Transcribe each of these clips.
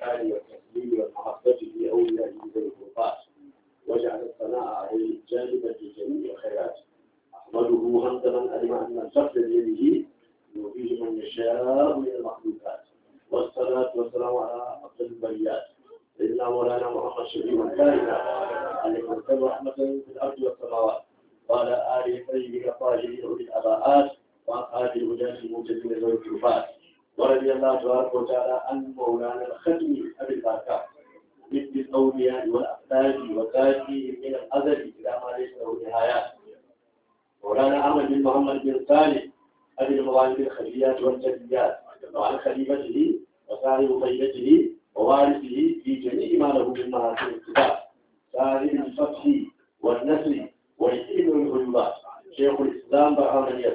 الإحسان والتسليم والمحبة لأوليائه ذوي القربات واجعل الثناء عليه جانبا لجميع الخيرات أحمده حمد من علم أن الفضل بيده يؤتيه من يشاء من المخلوقات والصلاة والسلام على أفضل البريات سيدنا مولانا محمد شفيع الكائنات عليه وسلم رحمة في الأرض والسماوات وعلى آله الطيبين الطاهرين أولي الأباءات وأصحاب الهداة الموجودين ذوي الكربات ورضي الله تبارك وتعالى عن مولانا الختم أبي البركات مثل الأولياء والأقدام وذاتهم من الأزل إلى ما ليس له نهايات مولانا أحمد بن محمد بن صالح أبي الموالد الخفيات والجليات وعن خليفته وصاحب خيلته ووارثه في جميع ما له من محاسن الكتاب صاحب الفتح والنسر والعلم والغيوبات شيخ الإسلام برهان اليد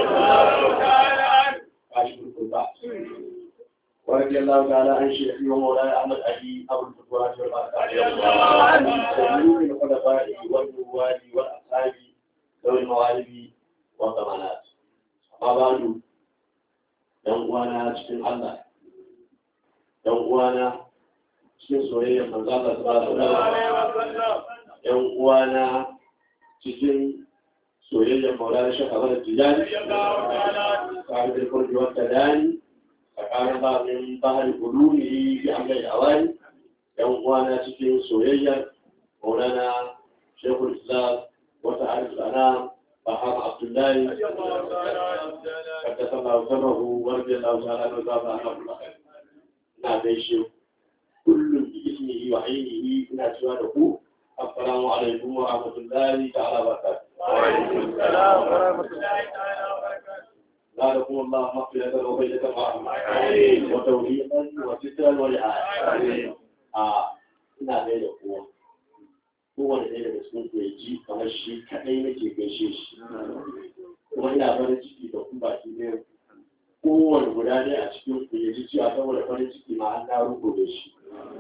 كاشف القربات ورضي الله تعالى عن شيخي ومولاي أحمد علي أبو الفتوات والبركات جميع الخلفاء والنواب والأصحاب ذوي الموالد والضمانات amma ba du ‘yan uwana cikin Allah, ‘yan uwana cikin soyayyar manzala su ba su ‘yan uwana cikin soyayyar maulana shakabar da tijani, tare da kurji wata dani, tsakanin ba min bahar gudu ne bi an gai awani, ‘yan uwana cikin soyayyar maulana shekul islam wata arzana فحام عبد الله قدس الله سره ورضي الله تعالى عنه وزاد عنه الله ina gaishe kullum bi ismihi wa ainihi ina cewa da ku assalamu alaikum wa rahmatullahi ta'ala wa barakatuh wa alaikum assalam wa rahmatullahi ta'ala wa barakatuh زادكم الله مغفرة وبيتة ورحمة وتوفيقا وسترا ورعاية. آه ina gaida kowa kowane ɗaya daga cikin ku ya ji kamar shi kaɗai nake gaishe shi kuma ina farin ciki da ku baki ne kowane guda ɗaya a cikin ku ya ji cewa saboda farin ciki ma an na rubo da shi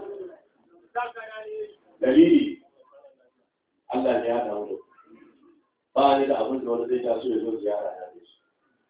dalili Allah ne ya dawo da ba ni da abin da wani zai taso ya zo ziyara na da shi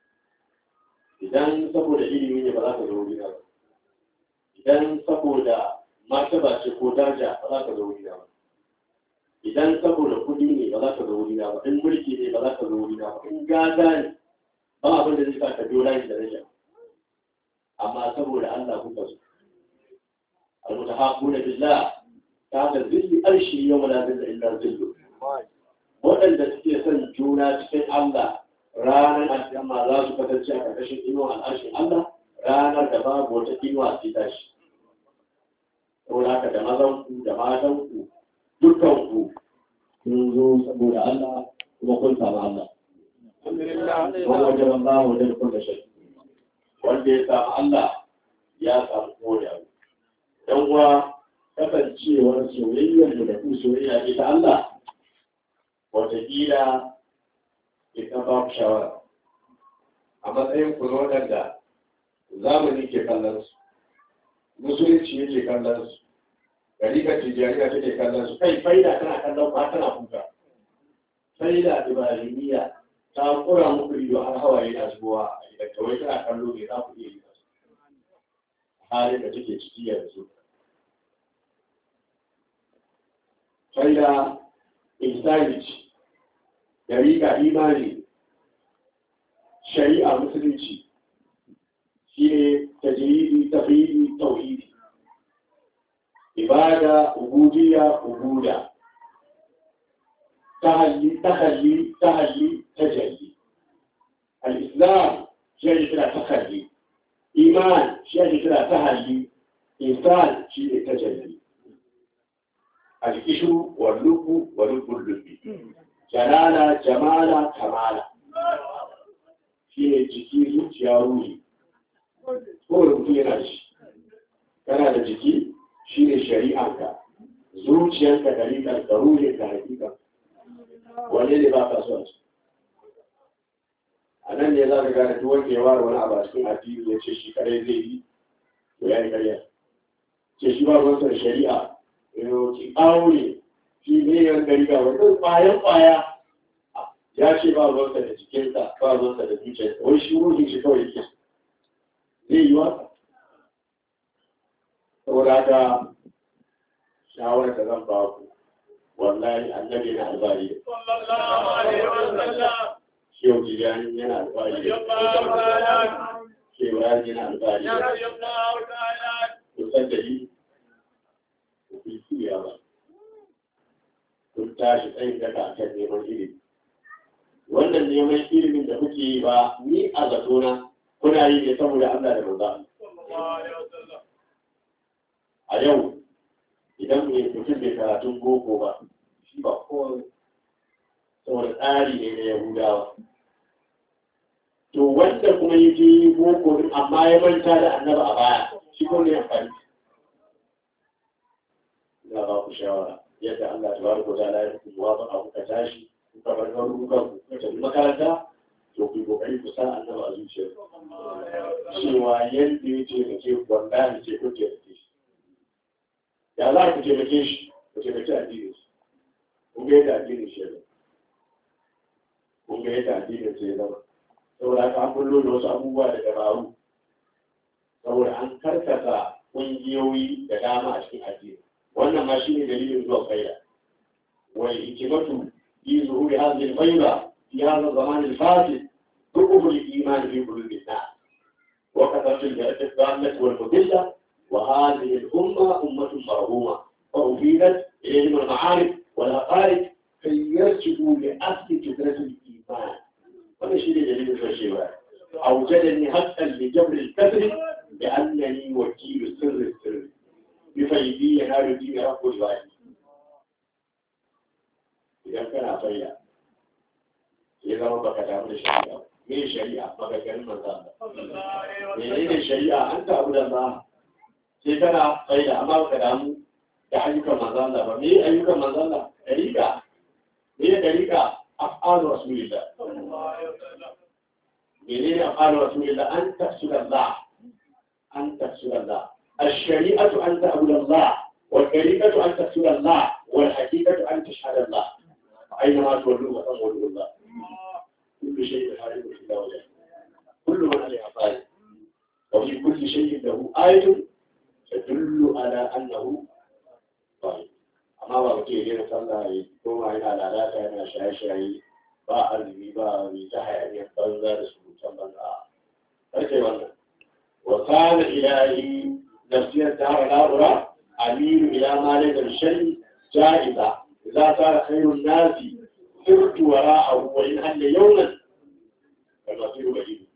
idan saboda ilimi ne ba za ka zo wuri ba idan saboda martaba ce ko daraja ba za ka zo wuri ba idan saboda kudi ne ba za ka zo wurina ba in mulki ne ba za ka zo wurina ba in gada ne ba abin da zai sa ka biyo layin da rashin amma saboda Allah kuka zo almutahaquna billah ta ga zilli arshi yawma la zilla illa zillu waɗanda suke son juna cikin Allah ranar alƙiyama za su kasance a ƙarƙashin inuwa al'arshin Allah ranar da babu wata inuwa sai tashi saboda haka da mazanku da matanku dukkanku kun zo saboda Allah kuma kun samu Allah. Wanda wajen Allah wajen kun da shi. Wanda ya samu Allah ya samu koya. Yan uwa kasancewar soyayyar mu da ku soyayya ita Allah wataƙila ita ba ku shawara. A matsayin ku na waɗanda zamani ke kallon su, musulunci yake kallon su, Garikar tijjaniya take kallon su kai faida tana kallon ba tana kuka faida ibrahimiya ta kura muku ido har hawaye na zuwa a gidan kawai tana kallo ne za ku iya yi halin da take ciki yanzu faida insanity garika imani shari'a musulunci shi ne tajiri tafiri tauhidi ibada ubudiyya ubuda tahalli tahalli tahalli tajalli al-islam shi ake kira tahalli iman shi ake kira tahalli insan shi ne tajalli al-ishru wal lubbu wal lubbi jalala jamala kamala shi ne jiki zuciya ruhi ko mutum yana da shi kana da jiki shi ne shari'anka zuciyarka da rikar da ruhin ka hakika wanne ne ba ka so a nan ne za ka gane duk wanda ya ware wani abu a cikin addini ya ce shi kare zai yi to ya yi karya ce shi ba ruwansa da shari'a ki aure shi ne yan gari ga wani kwayan kwaya ya ce ba ruwansa da jikinsa ba ruwansa da zuciyarsa wai shi ruhin shi kawai yake zai yi wa saboda saboda haka shawarar da zan ba ku wallahi annabi na albari shehu tijani yana albari shehu yari yana albari kusan da yi ku fi siya ba kun tashi tsayin daga kan neman ilimi wannan neman ilimin da kuke yi ba ni a zatona kuna yi ne saboda Allah da manzo a yau idan mai mutum bai karatun boko ba shi ba ko saboda tsari ne na yahudawa to wanda kuma yi je boko din amma ya manta da annaba a baya shi ko ne amfani ina ba ku shawara yadda Allah ta baraka ta la ya kuma ba abu ka tashi kuka bar garurukan ku kuka tafi makaranta to ku yi kokari ku sa annaba a zuciyar cewa yadda ya ce da ke wallahi ce ko ke da ke shi ya za ku taimake shi ku taimake addinin shi kun ga yadda addinin shi ya zama kun ga yadda addinin shi ya zama saboda haka an bullo da wasu abubuwa da dabaru saboda an karkata ƙungiyoyi da dama a cikin addini wannan ma shine dalilin zuwa faida wal hikmatu fi zuhuri hadhihi al-fayda fi hadha az-zaman al-fasid tuqbu al-iman fi qulubi an-nas wa kathratu al-istiqamah wal-fadila وهذه الأمة أمة مرهومة فأفيدت إليهم المعارف والعقائد كي يرجعوا لأصل فكرة الإيمان هذا شيء دليل الشيء أوجدني حتى لجبر الكسر بأنني وكيل سر السر بفيدي ينال دين رب الوالي إذا كان فيا إذا ربك تعمل الشريعة من الشريعة ما كان من ذلك من الشريعة أنت أبو الله sai kana sai da amma ka damu da ayyukan manzon Allah ba me ayyukan manzon Allah dariƙa me dariƙa af'alu rasulillah menene af'alu rasulillah an tafsira Allah an tafsira Allah الشريعة أن تعبد الله والطريقة أن تفسر الله والحقيقة أن تشهد الله أينما تولوا فتولوا الله كل شيء حارب إلا وجهه كل من عليها فاعل وفي كل شيء له آية تدل على أنه طيب amma ba mutum ya daina sallah ya koma yana lalata yana shaye-shaye ba arziki ba mai ta hayaniyar banza da surutan banza karkai wannan wa kana ilahi nafsiyar ta hara na'ura amiru ila ma da shan ja'iza idza sara khairun nasi sirtu wara'ahu wa in halla yawman kal masiru ba'id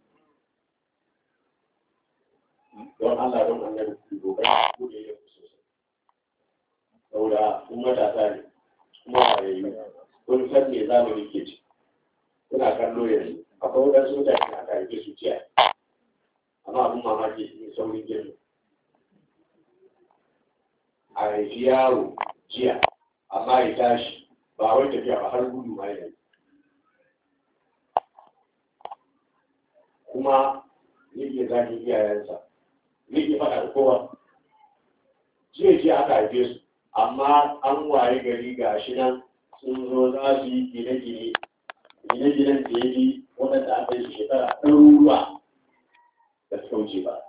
don Allah don annabi ku dogara ku da yau sosai saboda kun matasa ne kuma wayayyu kun san me zamani ke ci kuna kallo yanzu akwai wadansu mutane a karfe su ciya amma abin mamaki ne saurin girma a haifi yaro jiya amma ya tashi ba wai tafiya ba har gudu ma yana kuma yake zagin iyayensa yake faɗa da kowa jiya jiya aka haife su amma an waye gari ga shi nan sun zo za su yi gine-gine gine-ginen da ya yi waɗanda aka yi shekara ɗaruruwa da suka wuce ba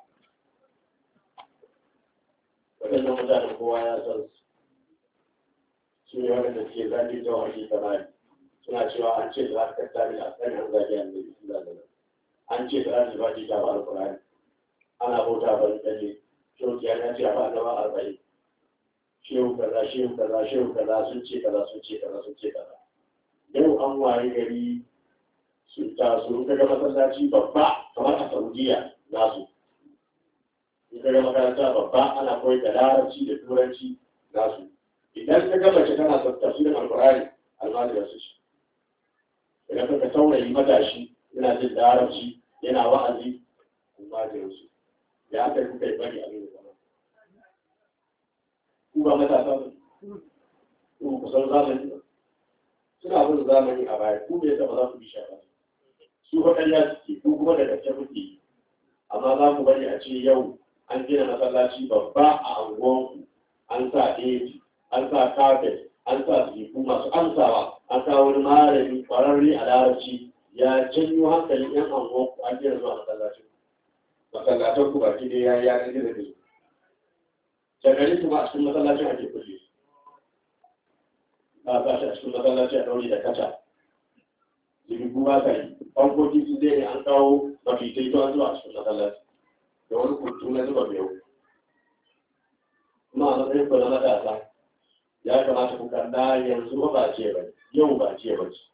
waɗannan mutanen kowa ya san su su ne waɗanda suke zaɓi ta wani samari suna cewa an ce za ka tattari a tsanin an zaɓi an zai suna da an ce da za su ba ta ba alƙur'ani ana bauta ban tsalle shoki ya ce a ba na ba arba'in shehu kaza shehu kaza shehu kaza sun ce kaza sun ce kaza sun ce kaza yau an waye gari sun taso kaga masallaci babba kamar a saudiya nasu in kaga makaranta babba ana koyar da larabci da turanci nasu idan ka ga mace tana son tafsirin alqur'ani almajira su ci idan ka saurayi matashi yana jin larabci yana wa'azi almajirin su ya aka kuka yi bari abin da zama ku ba matasa ba ku kusan zamani ba suna bin zamani a baya ku bai taba za ku bi shafa su fa ƙarya suke ku kuma da gaske kuke amma za ku bari a ce yau an gina masallaci babba a anguwanku an sa eji an sa kafet an sa sifu masu amsawa an sa wani malami kwararre a larabci ya janyo hankalin yan anguwanku an gina zuwa masallacin masallatan ku baki dai ya yi yanar gizo gizo shagarin kuma a cikin masallacin ake kulle ba ba shi a cikin masallaci a ɗaure da kaca jirgin ba ka yi fankoki su zai ne an kawo mafitai to an zuwa a cikin masallaci da wani kurtu na zuba miyau kuma a matsayin ku na matasa ya kamata ku kalla yanzu ba ba ce ba yau ba ce ba ce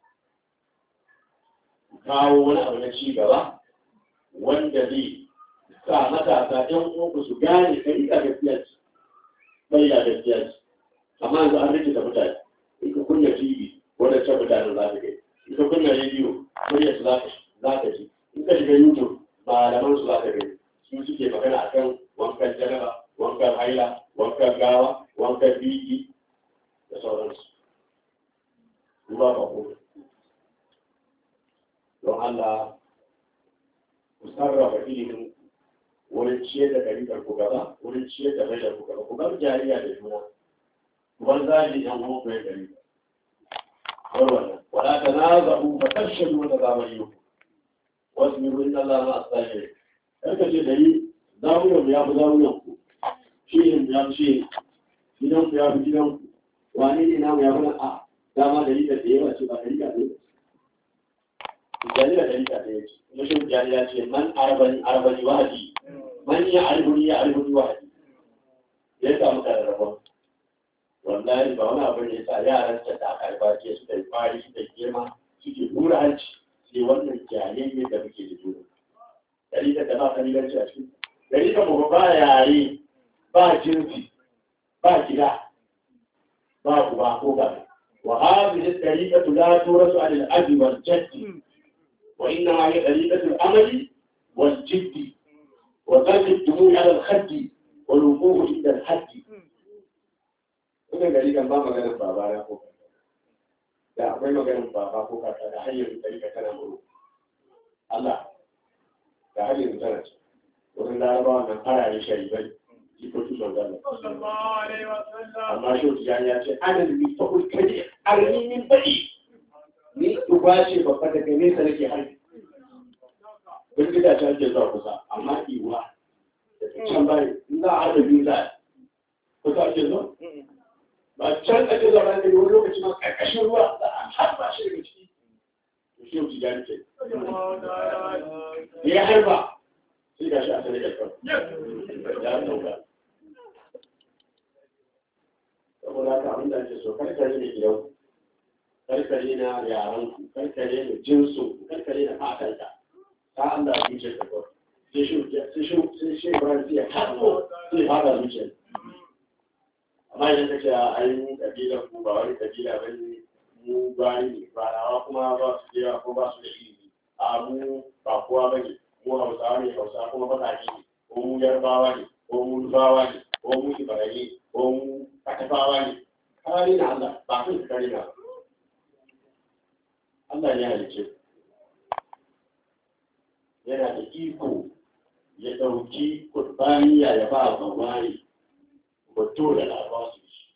kawo wani abu na ci gaba wanda zai sa matasa ɗan uku su gane kai da gaskiya ce bai da gaskiya ce amma yanzu an rike da mutane in ka kunna tv wanda ce mutanen za ka gani in ka kunna rediyo muryar su za ka ji in ka shiga youtube malaman su za ka gani su suke magana akan wankan janaba wankan haila wankan gawa wankan biki da sauransu ba ba ko don Allah ku sarrafa ilimin wurin ciyar da ɗariƙar ku gaba wurin ciyar da bashar ku gaba ku bar jariya da juna ku bar zaji yan uwan ku ya ɗari bar wannan wala ta na zaɓu ba tashin wata zamani ku wasu mi ruwan Allah ma a tsaye karka ce dari zamuyan ya fi zamuyan ku shirin ya fi shi gidan ku ya fi gidan ku wani ne namu ya fi nan a dama ɗariƙar da yawa ce ba ɗariƙar da yawa jari da ɗariƙar da yawa ce mashin jari ya ce man arbani arbani wahadi man ya albuni ya albuni wahadi ya samu kararrabon wallahi ba wani abu ne sa yaran ta da aka haifa ce suka yi kwari suka yi girma suke hura hanci sai wannan jayayye da muke da juna ɗariƙar da ba kalilanci a cikin ɗariƙar mu ba yare ba jinsi ba gida ba ku ba ko ba wa hadhihi at-tariqatu la turasu 'ala al-abi wal jaddi وإنما هي طريقة العمل والجد وترك الدموع على الخد والوقوف عند الحد wannan gari kan ba maganin baba na ko da akwai maganin baba ko kaka da hanyar gari ka tana muru Allah da hanyar tana ce wurin larabawa nan farare sharibai jikoki son zalla amma shi ya ce ana da bi ta kulkari arninin baɗi ni duba ce babba daga nesa nake harbi duk gida ta ake zuwa kusa amma iwa da can bayan in za a haɗa biyu za kusa ake zuwa ba can ake zuwa bayan daga wani lokaci ma ƙarƙashin ruwa za a harba shi daga ciki to shi yau tijani ce ya harba sai ga shi a sanar da kan ya ɗauka saboda haka abin da ake so kar ka rike gidanku karkare na yaranku karkare na jinsu karkare na fatanka ta Allah zuciyar ka kawai sai shi sai shi sai shi ba sai ya haɗo sai fada zuciyar amma idan kace a ai kabila ku ba wani kabila ba ne mu bayi ne ba rawa kuma ba su da ko ba su da ilimi a mu ba kowa ba ne mu hausawa ne hausa kuma baƙaƙe ne ko mu yarbawa ne ko mu nufawa ne ko mu ibrahim ko mu katafawa ne kare na Allah ba kai ka kare na ba Allah ya halice yana da iko ya ɗauki kurbaniya ya ba a bawari wato da labawa su shi.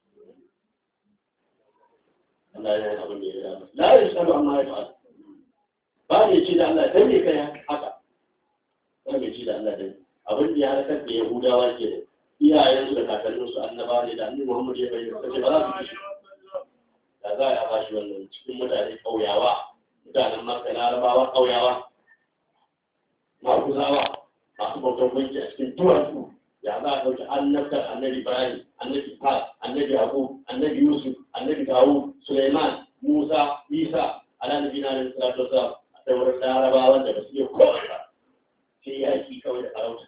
Allah ya yi abin da ya dama. La yi sabu amma ya fa'ala. Ba ne ce da Allah dan ne kai haka. Ba ne ce da Allah dan. Abin da ya harkar da Yahudawa ke da iyayensu da kakanninsu annaba ne da annabi Muhammad ya bayyana kace ba za su ci. Da za a ba shi wannan cikin mutane ƙauyawa mutanen maka larabawa ƙauyawa maguzawa masu bautar gunki a cikin duwatsu ya za a ɗauki annabtar annabi ibrahim annabi fa annabi abu annabi yusuf annabi dawu suleiman musa isa ala nabi na da salatu wasalam a sauran larabawa da ba su iya komai ba sai yaki kawai da farauta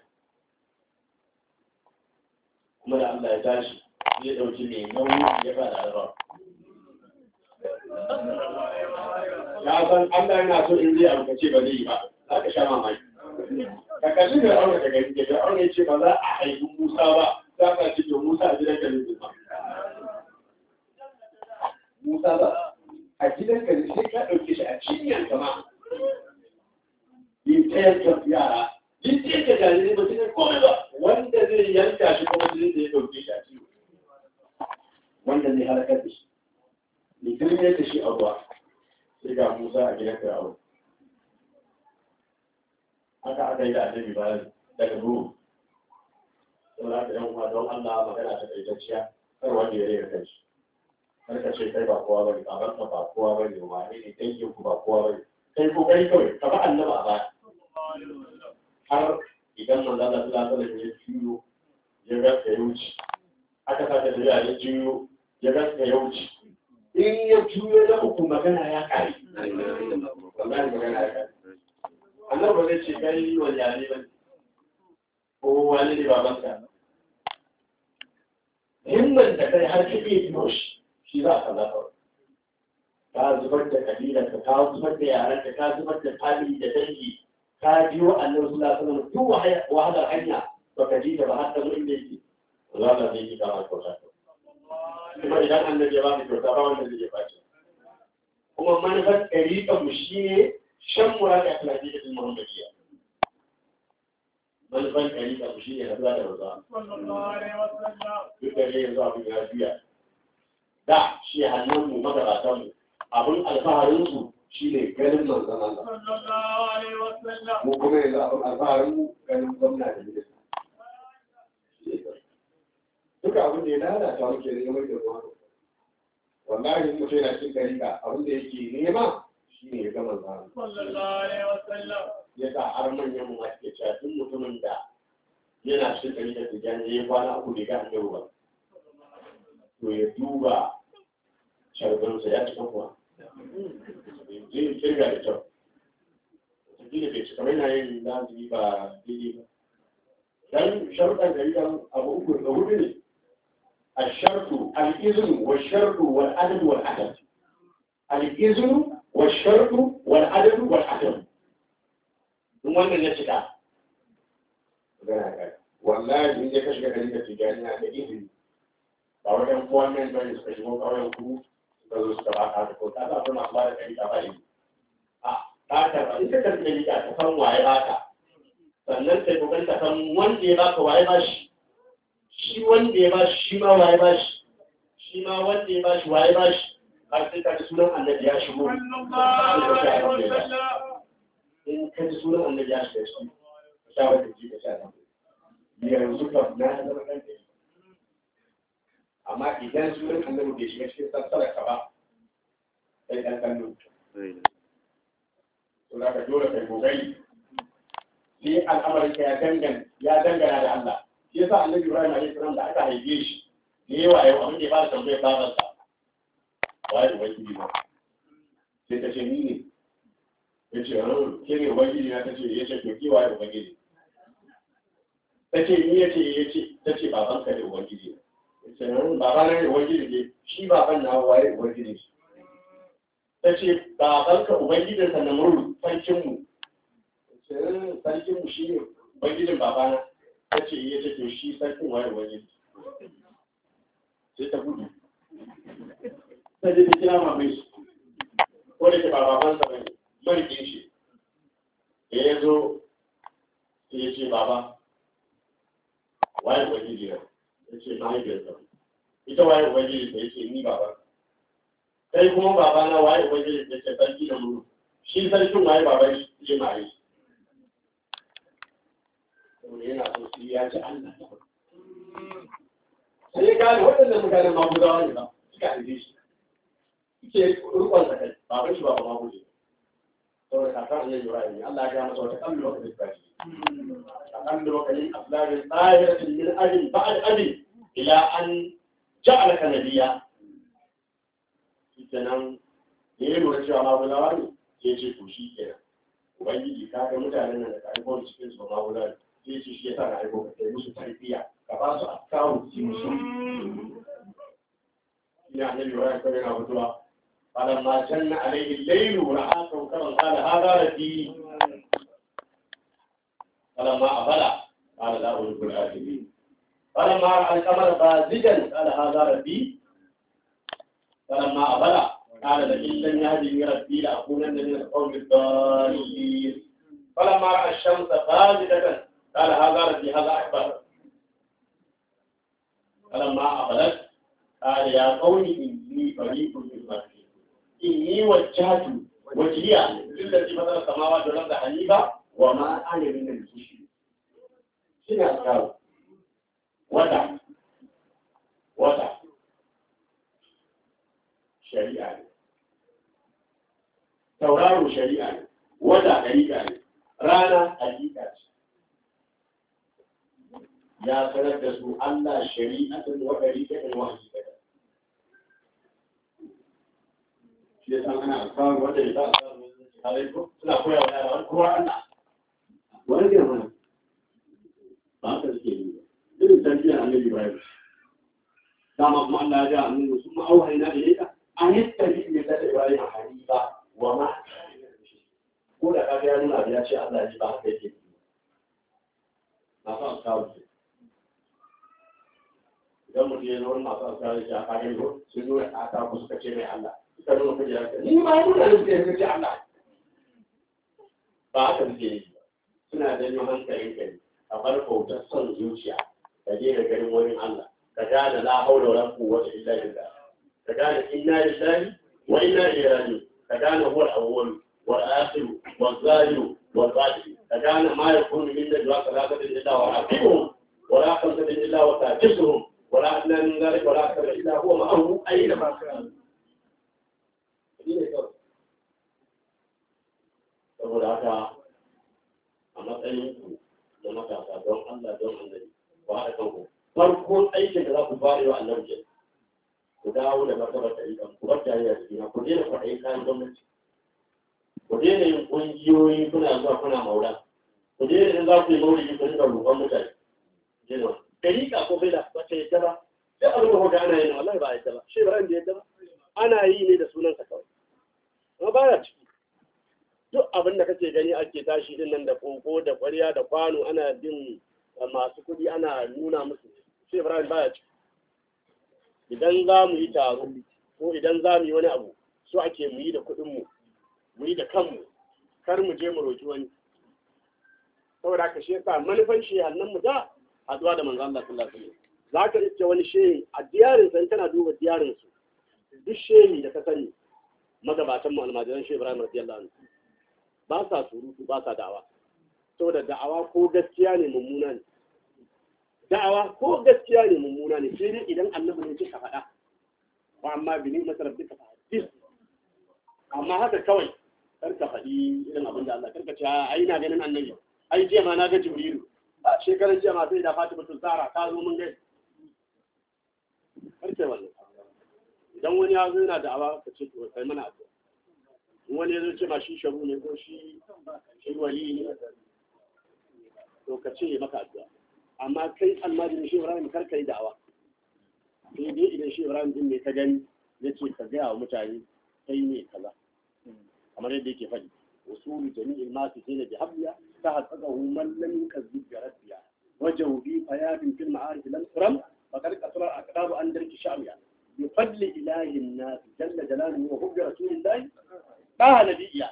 kuma da allah ya tashi zai ɗauki mai nauyi ya ba da larabawa ya san Allah yana so in zai abu kace ba zai yi ba za ka sha mamaki ka kalli da aure da gari da aure ce ba za a haifi Musa ba za ka ce to Musa a gidan gari ba Musa ba a gidan gari sai ka dauke shi a cinyar kama yin ta yanka yara yin ta yanka jarirai ba cikin komai ba wanda zai yanka shi kuma zai da ya dauke shi a ciwo wanda zai halakar da shi ne kirme da shi a ruwa sai ga Musa a gidan Fir'aun. Haka aka yi da annabi bayan daga Ruhu. Saboda za ka yan uwa don Allah magana ta kaitacciya kar wanda ya rera kanshi kar ka ce kai ba kowa bane baban ka ba kowa bane wane ne dangin ku ba kowa bane kai ko kai kawai ka ba annaba a baya har idan manzo Allah sallallahu alaihi wasallam ya juyo ya ga ka wuce aka sake tafiya ya juyo ya ga ka wuce in ya juyo na uku magana ya kare wallahi magana ya kare annabi ba zai ce kai wani yare ba ko wani ne babanka himman da kai har ka iya biyo shi shi za ka zaɓa ka zubar da kabilar ka ka zubar da yaran ka ka zubar da family da dangi ka biyo annabi sallallahu alaihi wasallam duk wahalar hanya baka ji ta ba har ta zo inda yake Allah zai yi kama kyauta kuma idan annabi ya ba ka kyauta ba wanda zai ba ki kuma manufar ɗariƙar mu shi ne shan muraka ta Najeriya din Muhammadiyya manufar ɗariƙar mu shi ne haɗuwa da maza duk da ne yanzu abin ya juya da shi hannun mu magabatan mu abin alfaharin su shi ne ganin manzon Allah mu kuma yanzu abin alfaharin mu ganin gwamna da minista duka abin da ya lalata muke ne game da ruwa wallahi mutum yana cin dariƙa abin da yake nema shi ne ya gama zama ya sa har manyan mu ake cewa duk mutumin da yana cin dariƙa tijjani ya yi kwana uku da ga annabi ba to ya duba sharbansa ya cika kuwa zai kirga da kyau wataƙila bai cika mai na yin lazimi ba daidai ba dan sharuɗan dariƙan abu uku da hudu ne الشرط الإذن والشرط والعدد والعدد الإذن والشرط والعدد والعدد ثم من يتكا والله in ya kashe gari da tijaniya da izini ba wajen kowan nan bane suka shigo ƙauyen ku suka zo suka ba ka ko ta ba masu ba da kari ka ba izini a ta karba in ka karbi da liƙa ka san waye ba ka sannan sai kokari ka san wanda ya baka waye ba shi shi wanda ya bashi shi ma waye bashi shi ma wanda ya bashi waye bashi har sai ka ji sunan annabi ya shigo in ka ji sunan annabi ya shiga ciki ka sha wata ji ka sha nan yanzu kam na zama ɗan ɗari amma idan sunan annabi bai shiga cikin sassara ka ba sai ɗan kallo to za ka dole kai kokari sai al'amarin ka ya dangana ya dangana da Allah shi yasa annabi Ibrahim alaihi salam da aka haife shi da yawa yau abin da ya fara tambayar babansa waye ubangiji ba sai ta ce ni ne ya ce ke ne ubangiji na ta ce ya ce to ke waye ubangiji ta ce ni ya ce ya ce ta ce babanka ne ubangiji ya ce baba na ne ubangiji ne shi baban na waye ubangiji ta ce babanka ubangijinsa na muru sarkinmu sarkinmu shi ne ubangijin babana ta ce ya ce to shi sarkin waye wani sai ta gudu ta je ta kira mamai su ko da ke ba baban sa bane marikin shi da ya zo sai ya ce baba waye ubangiji ya ya ce mahaifiyarsa ita waye ubangiji ta ya ce ni baba kai kuma baba na waye ubangiji ta ce sarki da muru shi sarkin waye baban shi ya mare shi yana so su ya ci Allah sai ya gane waɗannan mutanen maguzawa ne ba suka aje shi suke rukon sa kai baban shi ba ba maguje saboda kakar annabi Ibrahim ne Allah ya ga masa wata kallo wa kalli kashi kallo wa kalli aslamin tsahiratin min abin ba'ad abin ila an ja'alaka nabiyya kenan da ya lura cewa maguzawa ne ya ce to shi kenan ubangiji ka ga mutanen nan da ka aiko da cikin su ba maguzawa ne sai ce shi yasa na aiko ka kai musu tarbiyya ka ba su akawu su musu ina annabi wa ya kare na mutuwa فلما جن عليه الليل رأى كوكبا قال هذا ربي فلما أفل قال لا أحب الآخرين فلما رأى القمر بازجا قال هذا ربي فلما أفل قال لئن لم يهدني ربي لأكونن من القوم الضالين فلما رأى الشمس بازجة قال هذا ربي هذا أكبر فلما أفلت قال يا قوم إني فريق مما إني وجهت وجهي للذي فطر السماوات والأرض حنيفا وما أنا من المشركين شنو أذكار wata wata shari'a ne tauraro shari'a ne wata ɗariƙa ne rana hakika ce ya sanar da su Allah shari'atun wa ɗariƙatun wa hakikatan shi ya san ana alfahari wanda ya sa alfahari suna koya wa yara wani kowa Allah wani ne mana ba haka suke yi ba irin tarbiyyar annabi Ibrahim dama kuma Allah ya ga annabi sun ma'auhaina da yaka an yi tabi da Ibrahim a hanifa wa ma ko da kaga ya nuna ya ce Allah ne ba haka yake masu askaru ce idan mutum ya zo masu askaru ce a kayan ko sun nuna a ta ku suka ce mai Allah suka nuna kaje ya ce ni ma nuna ne suka ce Allah ba haka suke yi ba suna janyo hankalin kai a bar bautar son zuciya ka daina ganin wani Allah ka gane la haula wala quwwata illa billah ka gane inna lillahi wa inna ilaihi raji'un ka gane huwa al-awwal والآخر والظاهر والباطن فكان ما يكون من نجوى ثلاثة إلا ورابعهم ولا خمسة إلا وسادسهم ولا أدنى من ذلك ولا أكثر إلا هو معه أينما كان. saboda haka a matsayin ku na matasa don Allah don annabi ku haɗa kanku farkon aikin da za ku fara wa annabi ku dawo da martabar ɗariƙan ku bar jariya da juna ku daina kwaɗayin kayan gwamnati ku daina yin ƙungiyoyi kuna zuwa kuna maula ku daina in za ku yi maulidi ku rinka roƙon mutane jina dariƙa ko bai da wace yadda ba sai abin da kuka ana yin wallahi ba yadda ba shi ba da yadda ba ana yi ne da sunan ka kawai amma ba ya ciki duk abin da kake gani ake tashi din nan da koko da ƙwarya da kwano ana bin masu kuɗi ana nuna musu shi Ibrahim baya ciki idan za mu yi taro ko idan za mu yi wani abu so ake mu yi da kuɗinmu mu yi da kanmu kar mu je mu roki wani saboda haka shi yasa manufan shi hannun mu da haduwa da manzo Allah sallallahu alaihi wasallam zaka iske wani shehi a diyarin san tana duba diyarin su duk shehi da ka sani magabatan mu almajiran shehi Ibrahim radiyallahu anhu ba sa surutu ba sa da'awa saboda da'awa ko gaskiya ne mummuna ne da'awa ko gaskiya ne mummuna ne sai dai idan annabi ne kika faɗa wa amma bi ni masarab duka fa amma haka kawai karka faɗi irin abin da Allah karka ce ai na ganin annabi ai jiya ma na ga jibrilu a shekaran jiya ma sai da fatima tun tsara ta zo mun gai karke wannan idan wani ya zo yana da awa ka ce to kai mana addu'a in wani ya zo ce ma shi sharu ne ko shi shi wali ne to ka ce maka addu'a amma kai almajirin shi Ibrahim kar ka yi da'awa sai dai idan shi Ibrahim din ne ka gani ya ce ka gaya wa mutane kai ne kaza kamar yadda yake faɗi usulu jami'il masu sai da bihabbiya ta hatsakahu man lam yukazzib bi rabbiya wajahu bi fayadin fil ma'arif lam turam faqad qasara aqdabu an darki sha'biya bi fadli ilahi an-nas jalla jalaluhu wa hubbi rasulillahi ba nabiyya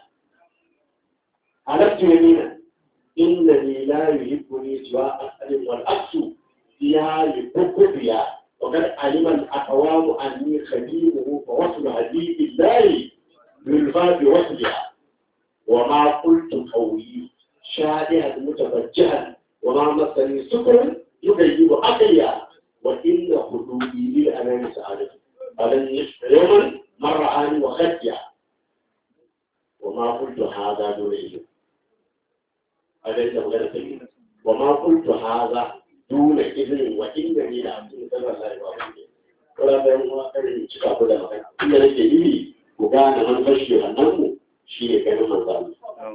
alatu yamina innani la yuhibbuni siwa as'al wal aksu ya yuhibbu وقد علم الأقوام أني خديمه فوصل هدي الله بالفاء بوصلها وما قلت قولي شادها متفجها وما مسني سكر يغيب عقليا وإن خدودي للأمام سعادة فلن يشفى يوما مر عني وخديا وما قلت هذا دون إذن أليس مغير وما قلت هذا dole izinin wa inda ne da abin da zan lai ba wani kula da yan uwa karin cika ku da magana inda nake yi ku gane manufar shi wannan mu shi ne ganin manzo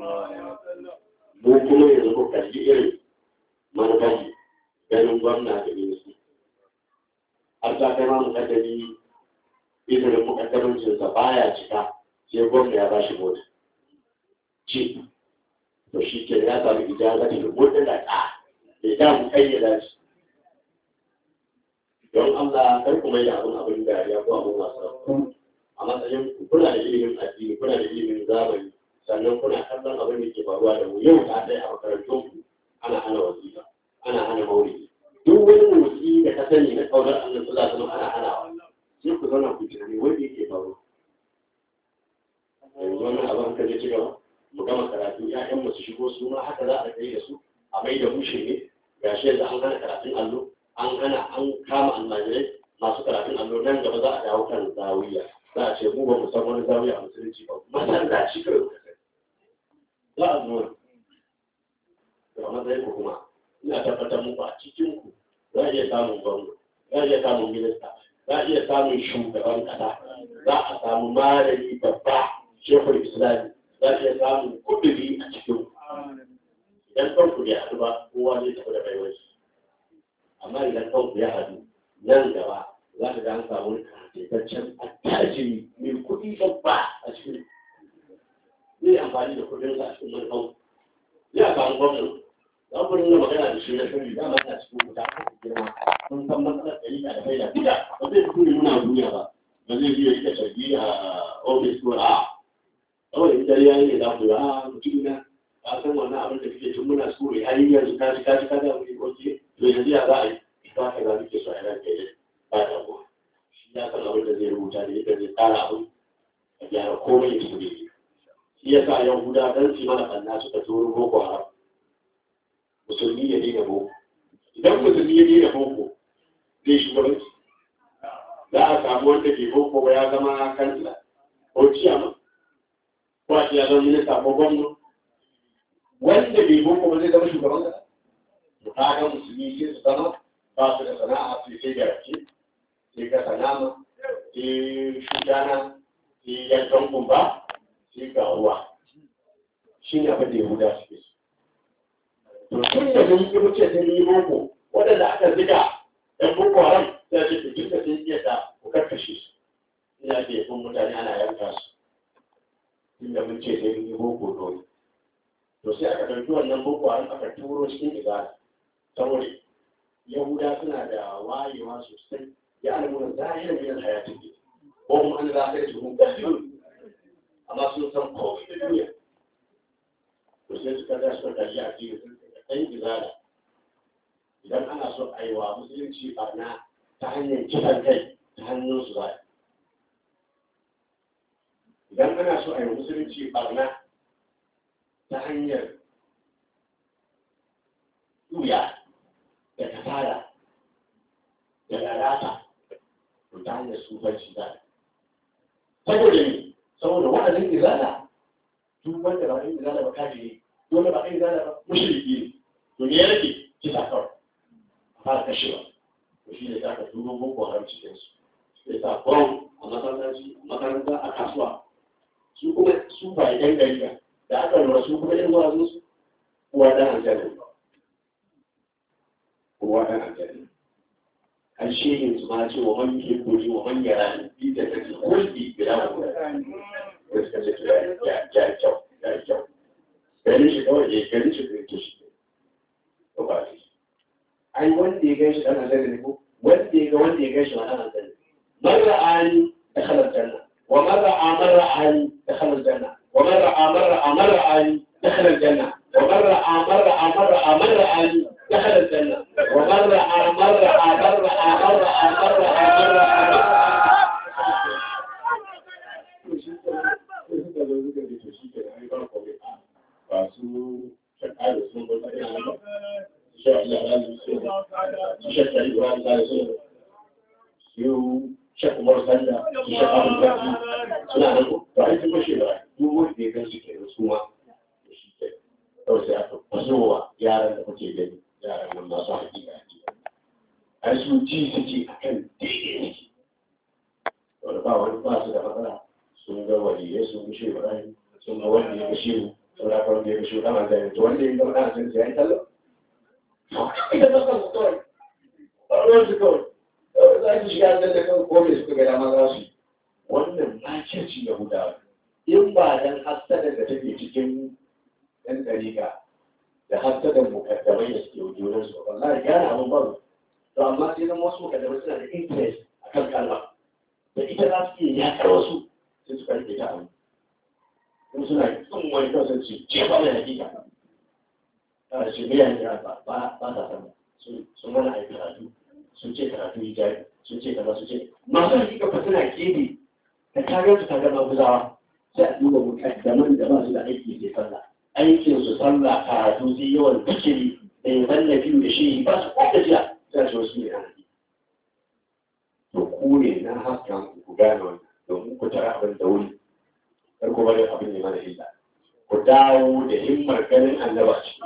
mu kuma yanzu ku kalli irin manufar shi ganin gwamna da ministu har ta kai ma mukaddami izinin mukaddamancinsa baya cika sai gwamna ya ba shi mota ci to shi ke ya sami ijaza da mutum da ka da mu kayyada shi don Allah kar ku mai da abin abin da ya ko abin wasa ku a matsayin ku kuna da ilimin addini kuna da ilimin zamani sannan kuna kallon abin da ke faruwa da mu yau ta dai a makarantun ku ana hana wasiƙa ana hana maulidi duk wani motsi da ka sani na kaunar Allah sallallahu alaihi wasallam ana hanawa sai ku zauna ku tunani wanda yake faruwa yanzu wannan abin ka je ci gaba mu gama karatu ƴaƴan mu su shigo su ma haka za a kai da su a mai da mushe ne ga shi yanzu an hana karatun allo an hana an kama almajirai masu karatun allo nan gaba za a dawo kan zawiya za a ce mu ba mu san wani zawiya a musulunci ba masallaci kawai muka sani za a zo da matsayin ku kuma ina tabbatar muku a cikin ku za a iya samun gwamna za a iya samun minista za a iya samun shugaban kasa za a samu malami babba shekul islami za a iya samun kuduri a cikin ku idan kanku bai haɗu ba kowa zai tafi da baiwar shi amma idan kanku ya haɗu nan gaba za ka ga an samu wani kataitaccen attajiri mai kuɗi babba a cikin zai amfani da kuɗinsa a cikin manufan ya samu gwamnan za ku dinga magana da shi na shiri dama ta cikin wuta a girma sun san matsalar ɗari da faida duka ba zai fito nuna duniya ba ba zai biya ita shafi a ofis ko a kawai in dare yayi ne za ku yi a mutum na ka san wannan abin da kake tun muna so ya yi yanzu ka ji ka ji ka ga mu ko ke to yanzu ya za a yi ba ka za muke so a yana ke ba da ku shi ya san abin da zai rubuta ne yadda zai tsara abin a gyara komai ya tafi daidai shi ya sa yahuda dan su mana ɓanna suka turo boko haram musulmi ya daina boko idan musulmi ya daina boko zai shugabanci za a samu wanda ke boko ba ya zama kansila ko ciyama ko a ce ya zama minista ko gwamna wanda bai boko ba zai zama shugaban kasa to kaga musulmi sai su zama ba su da sana'a sai sai da rake sai ka sanama sai shugana sai yankan kumba sai ga ruwa shi ne abin da yahuda suke so to tun da mun yi wuce sun yi boko waɗanda aka ziga ɗan boko haram sai ce to tun da sun iya da ku karkashe su ina ke yabon mutane ana yanka su tun da mun ce sai mun yi boko dole to sai aka ɗauki wannan boko haram aka turo cikin izala saboda yahuda suna da wayewa sosai ya alamuna zahirar yin hayatin ne ko kuma an za ka yi tuhun ƙarfi amma sun san komai da duniya to sai suka ga suka kalli a cikin sun ɗan izala idan ana so a yi wa musulunci barna ta hanyar kisan kai ta hannun su za idan ana so a yi wa musulunci barna ta hanyar duya da kasara da lalata to ta hanyar sufanci za saboda ne saboda wa'azin izala duk wanda ba ɗan izala ba kafiri dole ba ɗan izala ba mushriki ne to me ya rage kisa kawai a fara kashewa to shi ne za ka turo boko haram cikin su sai sa bom a masallaci a makaranta a kasuwa su kuma su ba ɗan gari ba da aka lura su kuma ɗan wa'azin su kowa ɗan aljanna kowa ɗan aljanna an shehin su ma ce wa man yi kuri wa man yara ni bi da take kulli bila wa da suka ce ya ya kyau ya kyau gani shi kawai ya gani shi da yake shi ko ba shi ai wanda ya gaishe dan aljanna ne ko wanda ya ga wanda ya gaishe dan aljanna man ra'ani dakhala aljanna wa man ra'a man ra'ani dakhala aljanna wa man ra'a man ra'a man ra'ani dakhala aljanna wa man ra'a man ra'a man ra'a man ra'ani dakhala aljanna wa man ra'a man ra'a man ra'a man ra'a man ra'a man ra'a ba su shakka da sun bar tsakin Allah insha Allah ranar su shakka yi wa Allah da su su shakka umar sanda su shakka mun kaji suna nan ko ba ai sun bashe ba duk wanda ya gan su ke da su ma da shi ke kawai sai aka fasowa yaran da kuke gani yaran nan masu hakika hakika ai su ji suke akan daidai suke wanda ba wani ba su da matsala sun ga waliyai sun ga shi Ibrahim sun ga wanda ya ga shehu sun ga wanda ya ga shehu dama da yanzu wanda ya ga wani sun sai ya tallo ita ba kan kawai ba su kawai za su shiga da kan kome suka ga dama za su yi wannan makirci ya guda in ba dan hasada da take cikin ɗan ɗariƙa da hasadan mukaddamai da suke wujudan su wallahi gane abin ba to amma sai zama wasu mukaddamai suna da interest akan kalma da ita za su iya yakar wasu sai su karfe ta abu kuma suna kin wani kawai sun ce ce ba mai hakika a ce bai yanki ba ba ba ta sama sun mana a karatu sun ce karatu hijabi sun ce kaza sun ce masu hakika fa suna kebe da kagar su kagar maguzawa sai a duba mukaddaman da ba su da aiki sai sallah aikin su sallah karatu sai yawan zikiri da yaban na biyu da shi ba su kwata jiya sai ce wasu ne na haƙi to ku ne na haskan ku ku gane wannan domin ku tara abin da wuri kar ku bari abin ne mana illa ku dawo da himmar ganin annaba ce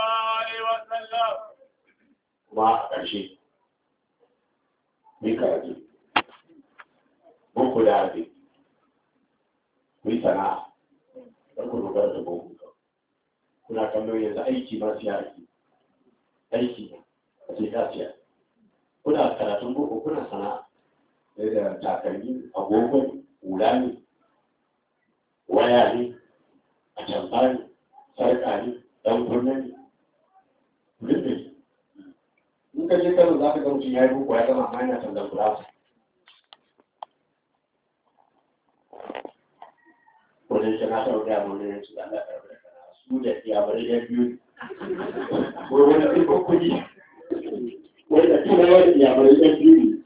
kuma a ƙarshe ni karatu mun ku da abin ku yi sana'a kar ku dogara da boko kuna kallon yanzu aiki ma siya aiki aiki a ce ka siya kuna karatun boko kuna sana'a sai da takalmi agogo hula ne waya ne a tamfa ne sarƙa ne ɗan kunne ne duk da in ka je kano za ka ga mutum ya yi boko ya gama amma yana tallan kula ko da yake na taɓa gaya mana yanzu da Allah karɓi da kana su da iyamurai ya biyu ko wani ɗin kuɗi wanda kuma wani iyamurai ya biyu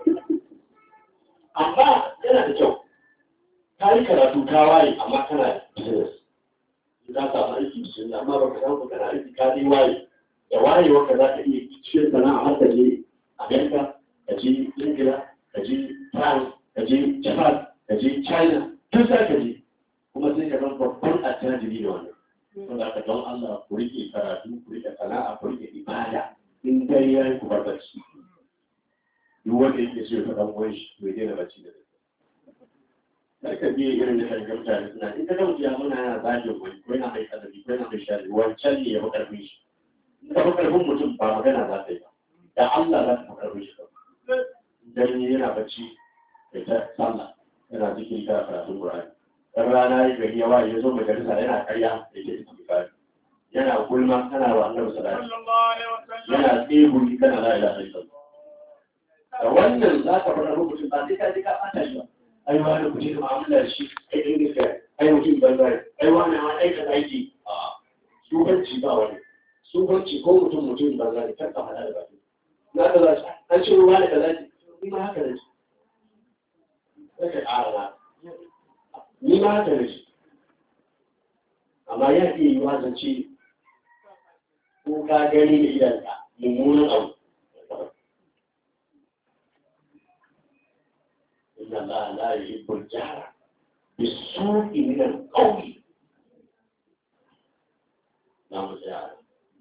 amma yana da kyau ka yi karatu ka waye amma kana da business ka samu aiki sun amma ba ka samu kana aiki ka dai waye da wayewa ka za ka iya cikin sana'a har ka je Amerika ka je Ingila ka je France ka je Japan ka je China duk za ka je kuma sai ka zama babban attajiri da wannan saboda ka don Allah ku rike karatu ku rike sana'a ku rike ibada in dai yayi ku bar bacci duk wanda yake so ya faɗa uwan shi bai daina bacci da dare kar ka biye irin da kan mutane suna in ka ga mutum ya muna yana zagin wani ko yana mai kasafi ko yana mai shari wancan ne ya fi karfin shi in ka fi karfin mutum ba magana za ta yi ba da Allah za ta fi karfin shi kawai dan yana bacci da ta sallah yana zikiri kana karatun Qur'ani dan rana ya gari ya waye ya zo majalisa yana karya da ke istighfari yana gulma kana wa annabi sallallahu alaihi wasallam yana tsegumi kana la ilaha illallah da wannan za ka faɗa mutum ba sai ka ji ka ɓata shi ba ai wani ku ce da mu'amalar shi ai ɗin gaskiya ai mutum banza ne ai wani ma ai ka aiki a sufanci ba wani sufanci ko mutum mutum banza ne kar ka faɗa da baki na ka za shi an ce ruwa da ka za ki ni ma haka da shi sai ka ƙara na ni ma haka da shi amma ya iya yi wa zance ko ka gani da idanka mummunan abu إن الله لا يحب الجهر بالسوء من القول نعم تعالى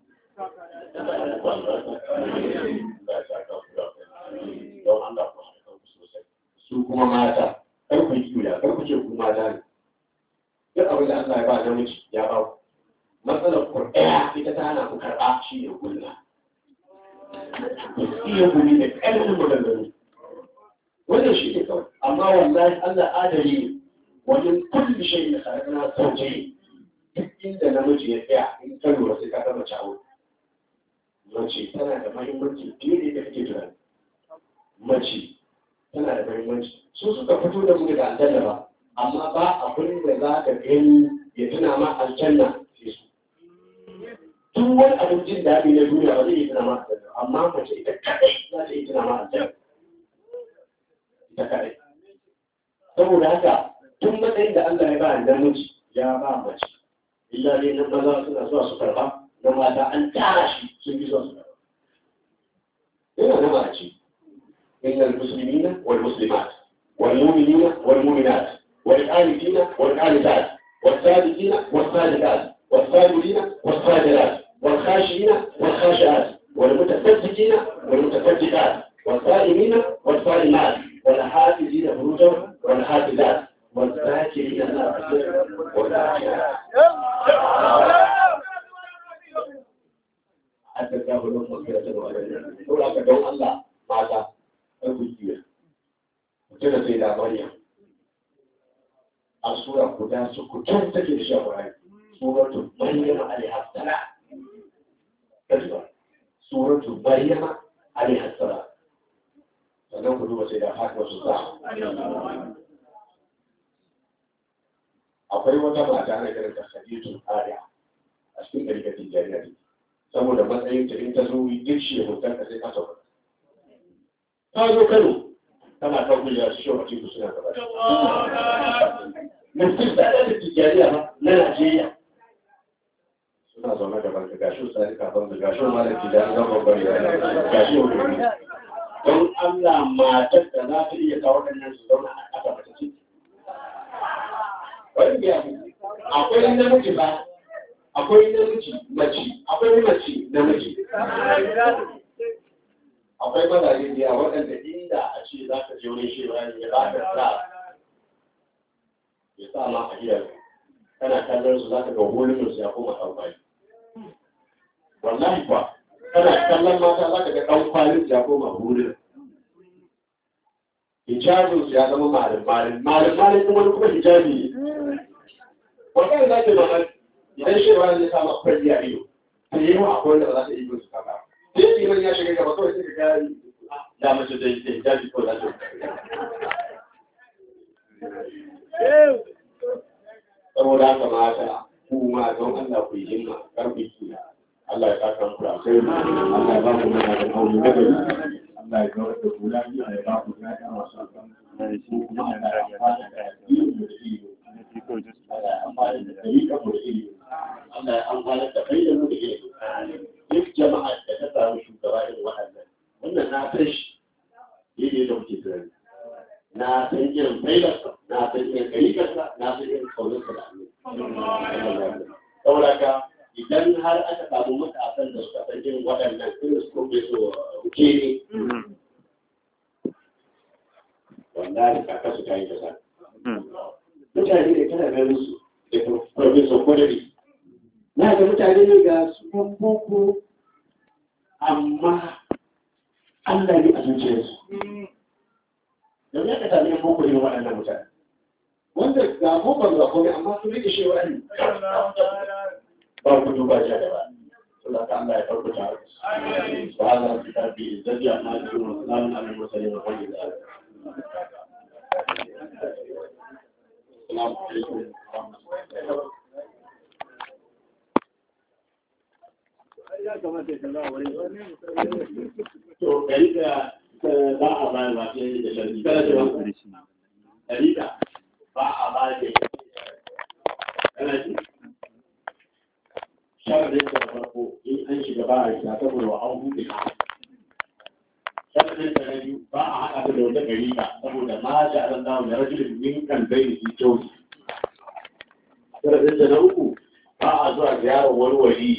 su kuma mata kar ku yi kula kar ku ce ku mata ne duk abin da Allah ya ba namiji ya ba ku matsalar ku ɗaya ita ta hana ku karɓa shi ne gulma ku iya gumi da ƙarfin maganganu wannan shi ne kawai amma wallahi Allah adali ne wajen kulli shay da khalaqna zawjayn duk inda namiji ya tsaya in ka lura sai ka gama cawo mace tana da mahimmanci fiye da kake tunani mace tana da mahimmanci su suka fito da mu daga aljanna ba amma ba abin da za ka gani ya tuna ma aljanna sai su duk wani abin jin daɗi na duniya ba zai yi tuna ma aljanna amma mace ita kadai za ta yi tuna ma aljanna ita kadai saboda haka tun matsayin da Allah ya ba namiji ya ba mace illa dai nan maza suna zuwa su karba na mata an tara shi sun fi zuwa su karba yana na mace إن المسلمين والمسلمات والمؤمنين والمؤمنات والآلفين والآلفات والصادقين والصادقات والصابرين والصابرات والخاشعين والخاشعات والمتصدقين والمتصدقات والصائمين والصائمات والحافظين فروجهم والحافظات والذاكرين الله كثيرا والذاكرات حتى الله لهم مغفرة وأجرا يقول لك دون الله ماذا أقول mutum sai da Maryam a sura guda su kutan take da shawarai suratu Maryam alaiha salam kajiba suratu Maryam alaiha salam sannan ku duba sai da haka su za akwai wata mata na kiran ta Khadijatu Ariya a cikin ɗarikatin jariya saboda matsayin ta in ta zo duk shi hoton ka sai ka sauka ta zo Kano tana kan kujera su shawar cikin suna gaba mutum da ɗaya da tijjaniya ba na Najeriya suna zaune gaban ka gashi sai kafin da gashi malam tijani zan babbar ya gashi wani don Allah matar da za ta iya kawo waɗannan su zauna a ƙasa mace ce. Wani biya akwai namiji ba, akwai namiji mace, akwai mace namiji. Akwai mazaje biya waɗanda inda a ce za ka je wani shewa ne ya ba ka sa ya sa ma a gidan kana kallon su za ka ga hulunan su ya koma ɗan kwali. Wallahi ba, kana kallon mata za ka ga ɗan kwalin su ya koma hulunan. hijabin su ya zama malin malin malin malin kuma wani kuma hijabi ne wannan za ke zama idan shi ba zai samu kwalli a ido ta yi wa akwai wanda ba za ta yi su kaka sai liman ya shiga gaba kawai sai ka gari da mace da hijabi ko za ta saboda haka mata kuma don Allah ku yi himma karfi kiya Allah ya saka muku da alkhairi Allah ya ba mu mana da aure da gari Allah ya kawar da kula biyu ya ba ku ya kama su kan su kuma ana amfani da ilimi da ilimi Allah ya amfani da dalika mu da ilimi Allah ya amfani da kai da mu da ilimi duk jama'a da ta samu shugaba irin waɗannan wannan na san shi daidai da muke tunani na san irin failarsa na san irin kalikarsa na san irin kaunarsa da Allah saboda ka idan har aka samu matasan da suka san irin waɗannan irin su kuma so ruke ne wallahi kaka su kayi kasa mutane ne kana ganin su da professor kwadari na ga mutane ne ga su yan boko amma Allah ne a zuciyarsu da ya ka sami yan boko ne waɗannan mutane wanda ga bokon ga komai amma su rike shewa ne ba ku duba ja da ba Allah ta Allah ya farko ta subhanahu wa ta'ala bi izzati amma yasifun salamun alal mursalin walhamdulillah Assalamu alaikum To, gari da ba a bayan ba sai da sharri kada ce ba gari da ba a bayan da kana ji sharadin da farko in an shiga ba a shiga saboda wa an buɗe sharadin da na biyu ba a haɗa da wata gari ba saboda ma da an dawo da rajulun min kan bai da shi kyau sharadin da na uku ba a zuwa ziyarar wani wali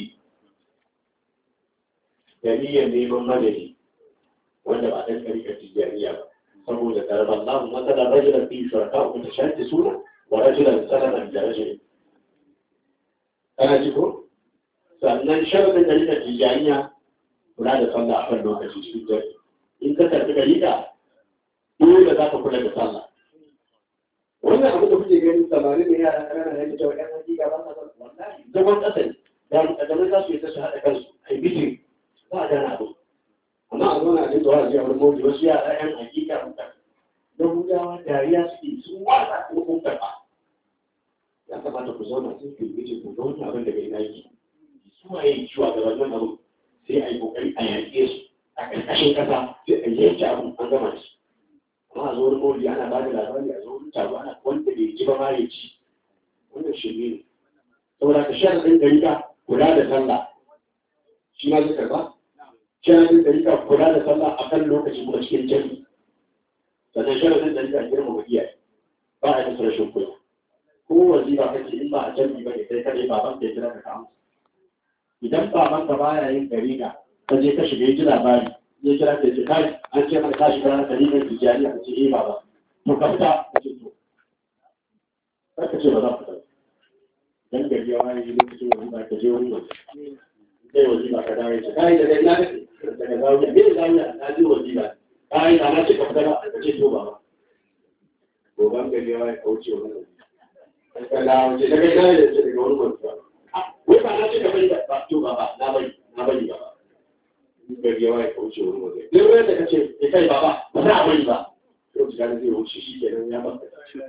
da niyyar neman madadi wanda ba ɗan ɗarikar tijjaniya ba saboda karban namu matsalar rajulan fi shuraka uku ta shanti suna wa rajulan sananan da rajulin kana ji ko sannan sharadin ɗarikar tijjaniya kula da sallah a kan lokaci cikin dare in ka karɓi ɗarika dole za ka kula da sallah wannan abu da kuke ganin samari da yara ƙanana ya fita wa ƴan hakika ba sa sallah wallahi zaman ƙasa ne da mu za su yi ta su haɗa kansu a yi bitin ba a gana abu amma a zauna a jin zuwa jiya wani mawuji wasu yara yan hakika mutan don gudawa dariya suke sun wasa kuma kun karɓa ya kamata ku zauna sun fi mijin ku ga wani abin da bai na yi su waye shugabannin abu sai a yi kokari a yaƙe su a ƙarƙashin ƙasa sai a yanke abu an gama shi amma a zo wani mawuji ana ba da labari a zo wani taro ana wanda bai ji ba ma ya ci wannan shirme ne saboda ka shan ɗin gari ka kula da sallah shi ma zai karɓa sharadin da rika kula da sallah a kan lokaci kuma cikin jami sannan sharadin da rika girma wa iyaye ba a yi rashin kula ko wazifa kake in ba a jami ba ne kai kare baban ka jira ka kawo idan baban ka baya yin gariga ka je ka shiga ji labari ya kira ka ce kai an ce mana ka shiga garigar tijjani ka ce eh baba to ka fita ka ce to kar ka ce ba za ka fita dan gari ya wani lokacin wazifa ka je wani waje zai wazifa ka dawo ya ce kai daga ina kake daga zawiya me zawiya na ji wazifa kai da na ce ka fita ba ka ce to ba goban gari ya kauce wani ka dawo ce daga ina ya ce daga wani wazifa wai ba na ce ka bari ba to ba ba na bari na bari ba gari ya kauce wani wazifa duk wani da ka ce ya kai ba ba ba za a bari ba yau ji gani zai wuce shi kenan ya ba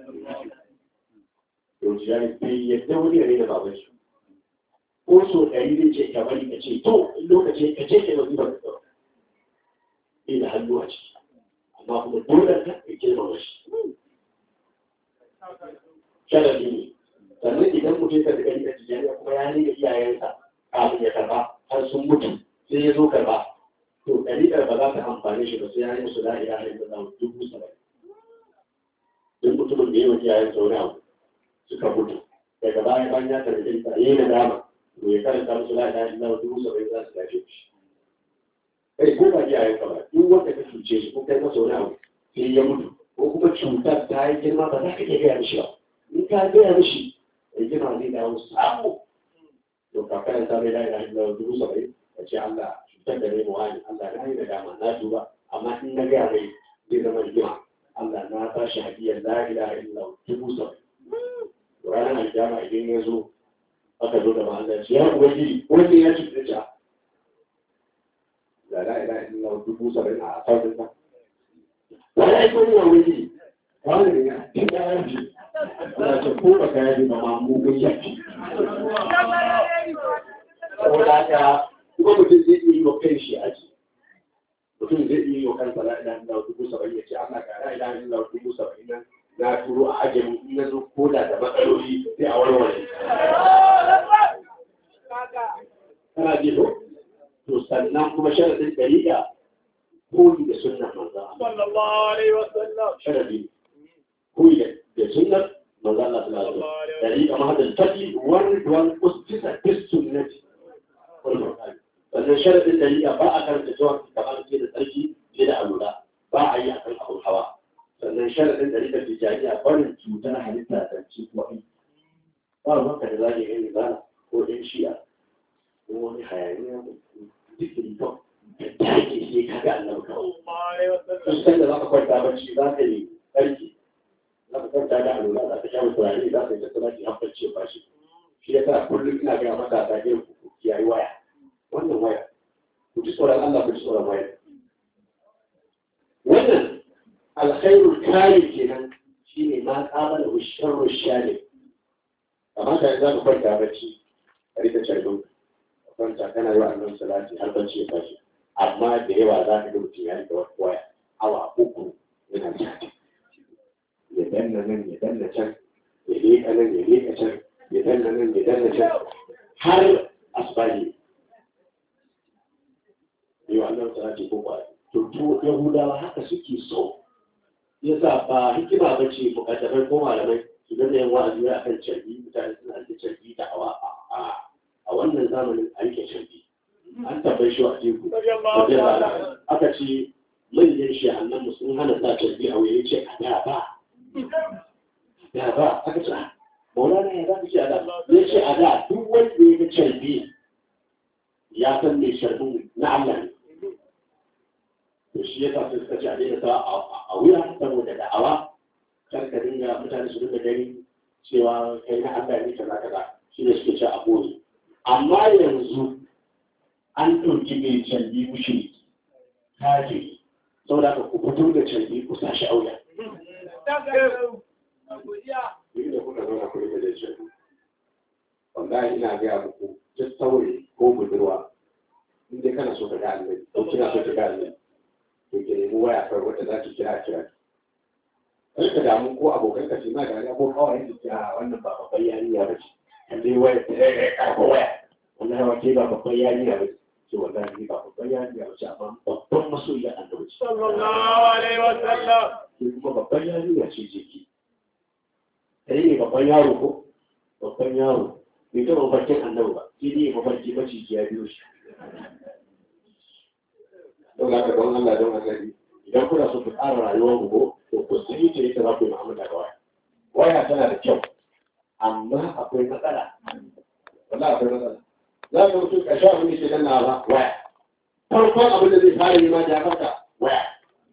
yau ji gani bai yadda wani ne da baban shi ko so ɗari zai ce ka bari ka ce to in lokaci ka ce ka yanzu ba ka tsawo bai da hannu a ciki amma kuma dole ka ka girmama shi sharadi ne sannan idan mutum ka da gari da tijaniya kuma ya ne da iyayensa kafin ya karba har sun mutu sai ya zo karba to ɗariƙar ba za ta amfane shi ba sai ya yi musu la ilaha illallah dubu saba'in duk mutumin da ya yi iyayen sauri abu suka mutu daga baya bayan ya karbi ta yi na dama to ya karanta musu la ilaha illallah dubu saba'in za su gaje shi kai ko ba iyayen ka ba duk wanda ka cuce shi ko kai masa wani abu sai ya mutu ko kuma cutar ta yi girma ba za ka iya gaya mishi ba in ka gaya mishi ya girma zai dawo samu to ka karanta mai la ilaha illallah dubu saba'in ka ce Allah cutar da ne wani Allah na yi da dama na duba amma in na gaya mai zai zama rigima Allah na ba shi hadiyar la ilaha illallah dubu saba'in ranar aljama idan ya zo aka zo da ma'azar shi ya ubangiji wanda ya ci da ja da la ilaha illallah dubu saba'in a sautin sa wani aiki wani ya ubangiji wani ne ya ci da yanki ana ce ko ba ka yaji ba ma mugun yaki saboda haka kuma mutum zai iya yi wa kai shi aji mutum zai iya yi wa kansa la ilaha illallah dubu saba'in ya ce Allah ka la ilaha illallah dubu saba'in nan na turo a ajin in na zo koda da matsaloli sai a warware. Kana ji ko? To sannan kuma sharadin dariƙa koyi da sunnar manzon Allah. sallallahu alaihi wasallam Sharadi koyi da da sunnar manzon Allah sallallahu alaihi wasallam. Dariƙa ma da tafi wani duwan ustisa bis sunnati. Sannan sharadin dariƙa ba a karanta jawab kamar ce da tsarki ce da alura ba a yi akan abun hawa. sannan sharaɗin ɗarikar tijjaniya barin cutar halitta da ci kuma aiki ba ruwanka da zage gani ba ko ɗan shi'a ko wani hayaniya zikiri kawai da take sai ka ga annabi kawai sallallahu alaihi wasallam sun san da za ka kwanta bacci za ka yi ƙarfi za ka kwanta da alura za ka sha musu turare za ka yi tattala ki haɓar ce ba shi shi ya sa kullum ina gaya masa ta irin ku kiyaye waya wannan waya ku ji tsoron Allah ku ji tsoron waya wannan alkhairul kare kenan shine ma qabala sharru shari amma da za ka kwanta bacci a rika carbin ka kwanta kana yi wa annabi salati har bacci ya tashi amma da yawa za ka ga mutum ya rika wata waya awa uku yana cati ya danna nan ya danna can ya leka nan ya leka can ya danna nan ya danna can har asibari yi wa annabi salati ko ba to to yahudawa haka suke so yasa ba hikima ba ce bukatar ko malamai su gane yan wa'azi a kan carbi mutane suna ake carbi da hawa a wannan zamanin a rike carbi an tabbai shi a teku radiyallahu ta'ala aka ce manyan shi annan sun hana sa carbi a wuya ce a da ba da ba aka ce "Ah, maulana ya za ka ce a da ya ce a da duk wanda ya ga carbi ya san mai carbin na Allah ne to shi ya sa sai suka ce a daina sa a wuya saboda da'awa kar ka dinga mutane su dinga gani cewa kai na Allah ne kaza kaza shi ne suke ce a boye amma yanzu an ɗauki mai canbi mushi kaje saboda ka ku fito da canbi ku sa shi auya ni da kuka zauna ku rike da canbi wallahi ina gaya muku duk saurayi ko budurwa in dai kana so ka ga annabi ko kina so ka ga annabi to ki nemi waya kawai wadda za ki kira kira kar ka damu ko abokan ka ce ma da ko kawai ki kira wannan ba babban yarinya ba ce kalle waya ta yi karfa waya wannan hawa ke ba babban yarinya ba ce ce wallahi ni ba babban yarinya ba ce amma babban masoyiya annabi ce sallallahu alaihi wasallam ke kuma babban yarinya ce ce ki kai ne babban yaro ko babban yaro bai taɓa mafarkin annabi ba sai dai mafarki maciji ya biyo shi don haka don Allah don annabi idan kuna so ku tsara rayuwar ku to ku sani ta yadda za ku yi mu'amala da waya waya tana da kyau amma akwai matsala wallahi akwai matsala za ka mutu ka sha abin da ke nan na ba waya farkon abin da zai fara yi ma da farka waya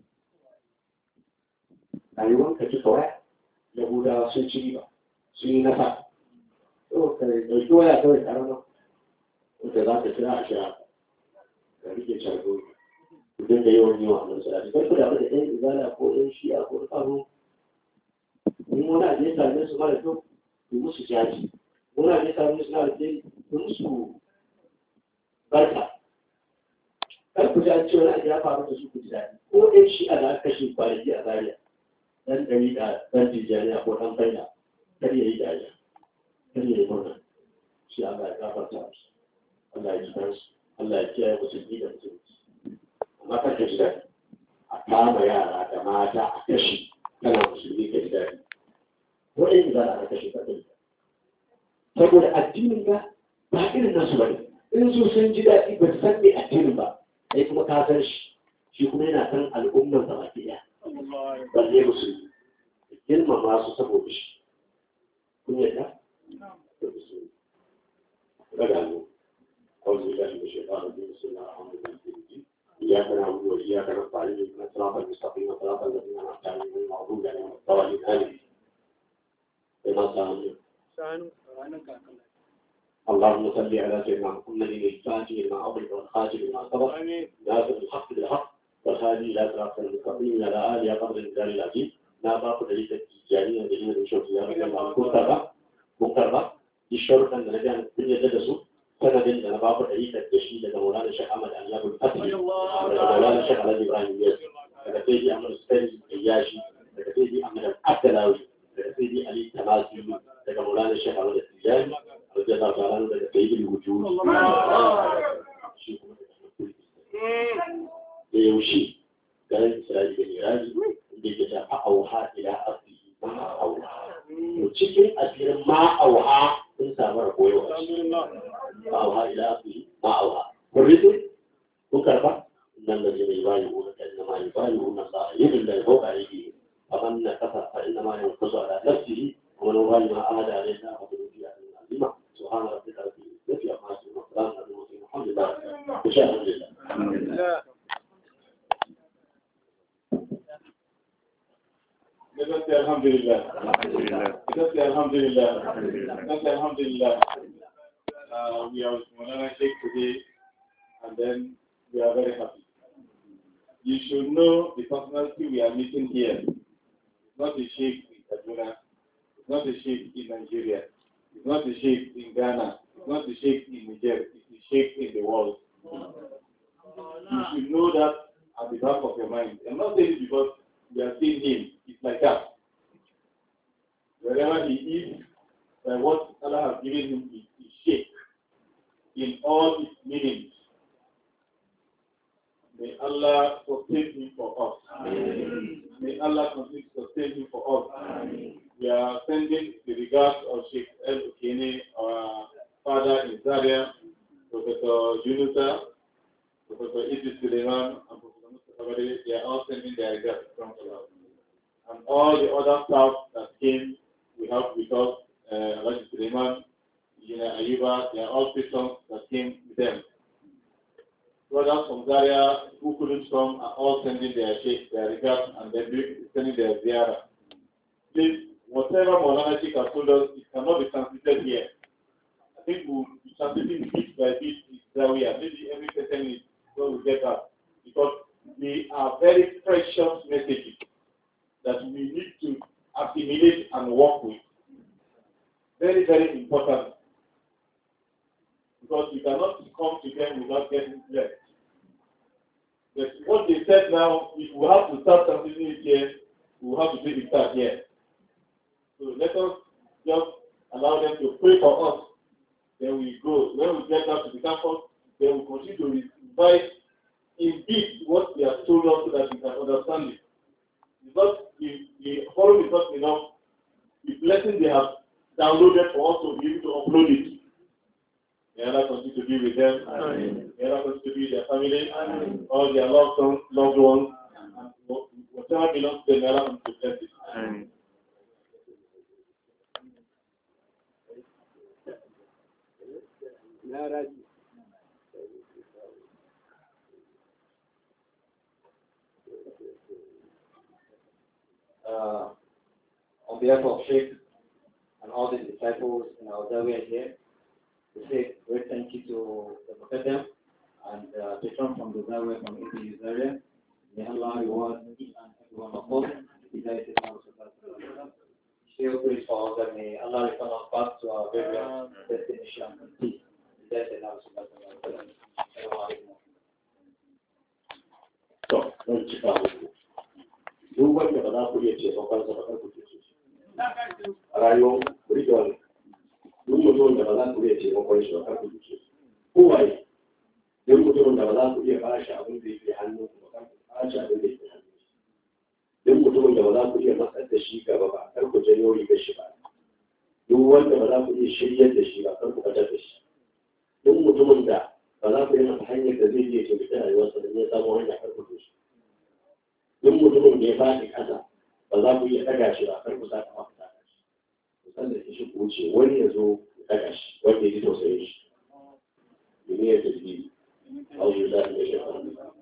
rayuwar ka cika waya yahudawa sun ci riba sun yi nasa to ka ɗauki waya kawai karama wanda za ka kira a sha ka rike cargo idan da yawan yawa nan salati kai da da ɗan izala ko ɗan shi'a ko tsaro in wani abu ya same su mara kyau ku musu jaji wani abu ya same su mara kyau ku musu barka kar ku ji an ce wani abu ya faru da su ku ji daɗi ko ɗan shi'a da aka kashe kwanaki a zaria ɗan ɗari da ɗan tijjaniya ko ɗan faida kar ya yi dariya kar ya yi murna shi Allah ya gafarta musu Allah ya ji kansu Allah ya kiyaye musulmi da musulmi amma kan ka ji daɗi a kama yara da mata a kashe kana musulmi ka ji daɗi wa'in za a kashe ka ɗin saboda addinin ka ba irin nasu ba ne in su sun ji daɗi ba su san me addinin ba sai kuma ka san shi shi kuma yana san al'ummar sa baki ɗaya balle musulmi girmama su saboda shi kun yadda da musulmi daga mu أعوذ بالله من الشيطان الرجيم بسم الله الرحمن الرحيم إياك نعبد وإياك نستعين اهدنا الصراط المستقيم صراط الذين أنعمت عليهم غير المغضوب عليهم ولا الضالين آمين بما سألنا اللهم صل على سيدنا محمد الفاتح لما أغلق والخاتم لما سبق ناصر الحق بالحق والهادي إلى صراط المستقيم على آله قدر الجلال العظيم لا باق دليل التجارية دليل الشرط يا رب الله مكتبة مكتبة الشرط أن نجعل الدنيا تدسو sanadin da na babu ɗarikar da shi daga Maulana Shekh Ahmad Aliyabul Fatih daga Maulana Shekh Alhaji Ibrahim Yas daga Sayyidi Ahmad Sani Ayyashi daga Sayyidi Ahmad Abdalawi daga Sayyidi Ali Tamasi daga Maulana Shekh Ahmad Tijani radiyallahu ta'ala daga Sayyidi Wujud shi kuma da yaushe garin Isra'i da Miraji inda ke ta fa'auha ila asli ma'auha to cikin asirin ma'auha sun samu ragowa ma'auha ila asli ma'auha kun rito kun karba nan da zai bayi wani kan na mai bayi wani sa yin da ya hauka yake faman na kasa fa inna ma yau kusa ala nafsihi wa man wali ma ahada alayhi na abu bi an azima subhana rabbika rabbil izzati amma yasifun wa salamun ala al-mursalin alhamdulillah insha Allah alhamdulillah Let us say Alhamdulillah. Let us say Alhamdulillah. Let us say Alhamdulillah. Uh, we are with Monana Sheikh today, and then we are very happy. You should know the personality we are meeting here. It's not a Sheikh in Kaduna. It's not a Sheikh in Nigeria. It's not a Sheikh in Ghana. It's not a Sheikh in Niger. It's a Sheikh in the world. You should know that at the back of your mind. I'm not saying it because we are seeing him. It's like that. Wherever he is, uh, what Allah has given him is, is shape in all its meanings. May Allah sustain him for us. May Allah continue to sustain him for us. We are sending the regards of Sheikh El Ukene, our father in Zaria, Professor Yunusa, Professor Idris Suleiman, and Professor Mustafa Bade. They are all sending their regards from Allah. And all the other staff that came, we have with us, uh, Elijah Suleiman, Engineer Ayuba, they are all patrons that came with them. Brothers from Zaria who couldn't come are all sending their sheikh, their regards, and then sending their ziyarah. Please, whatever Maulana Sheikh has told us, it cannot be transmitted here. I think we'll be transmitting bit by bit in Zaria. Maybe every person is going to get that. Because they are very precious messages that we need to assimilate and work with. Very, very important. Because you cannot come to them without getting blessed. But what they said now, if we have to start something here, we will have to take it start here. So let us just allow them to pray for us. Then we go. When we get back to the campus, then we continue to revise indeed what they have told us so that we can understand it. Because the, the forum is not enough. The blessing they have downloaded for us to be able to upload it. May Allah continue to be with them. Amen. May Allah continue to be with their family, all their loved ones, loved ones, and whatever belongs to them, may Allah continue to bless it. uh, on behalf of Sheikh and all the disciples in our Zawiya here, we say great thank you to the Muqaddam and uh, patron from the Zawiya from APU Zaria. May Allah reward each and every one of us. Hidayat al Sheikh prays for all that may Allah return us back to our various destination in peace. Hidayat al To, don cika muku. Duk wanda ba za ku iya ce ba kansa ba kar ku ce shi. A rayuwar ku rike wannan. Duk mutum da ba za ku iya ce ba kwanci ba kar ku ce shi. kowaye duk mutumin da ba za ku iya bashi abin da yake hannu ku ba ku bashi abin da yake hannu duk mutumin da ba za ku iya matsar da shi gaba ba kar ku janyo rigar shi ba duk wanda ba za ku iya shiryar da shi ba kar ku fitar da shi duk mutumin da ba za ku yi masa hanyar da zai iya taimaki rayuwarsa da ya samu hanya kar ku shi duk mutumin da ya faɗi ƙasa ba za ku iya ɗaga shi ba kar ku sa kafa ku ɗaga shi ku san da shi ku wuce wani ya zo ya ɗaga shi wanda ya ji tausayin shi domin ya tafi auzu da ya shi